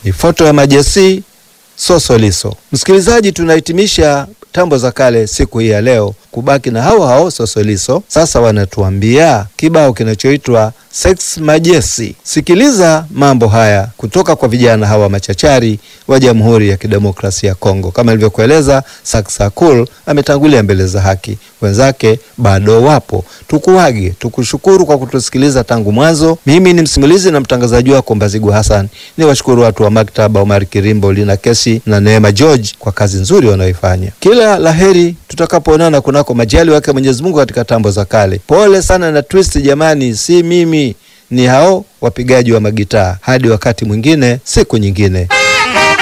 ni foto ya Majesi Sosoliso. Msikilizaji, tunahitimisha tambo za kale siku hii ya leo kubaki na hao hao Sosoliso. Sasa wanatuambia kibao kinachoitwa Sex Majesi. Sikiliza mambo haya kutoka kwa vijana hawa machachari wa Jamhuri ya Kidemokrasia ya Kongo. Kama ilivyokueleza, Saksakul ametangulia mbele za haki, wenzake bado wapo. Tukuage, tukushukuru kwa kutusikiliza tangu mwanzo. Mimi ni msimulizi na mtangazaji wako Mbazigu Hassan. Ni washukuru watu wa maktaba Omar Kirimbo, Lina Kesi na Neema George kwa kazi nzuri wanaoifanya. Kila laheri tutakapoonana kunako majali wake Mwenyezi Mungu katika tambo za kale. Pole sana na twist jamani, si mimi, ni hao wapigaji wa magitaa. Hadi wakati mwingine, siku nyingine.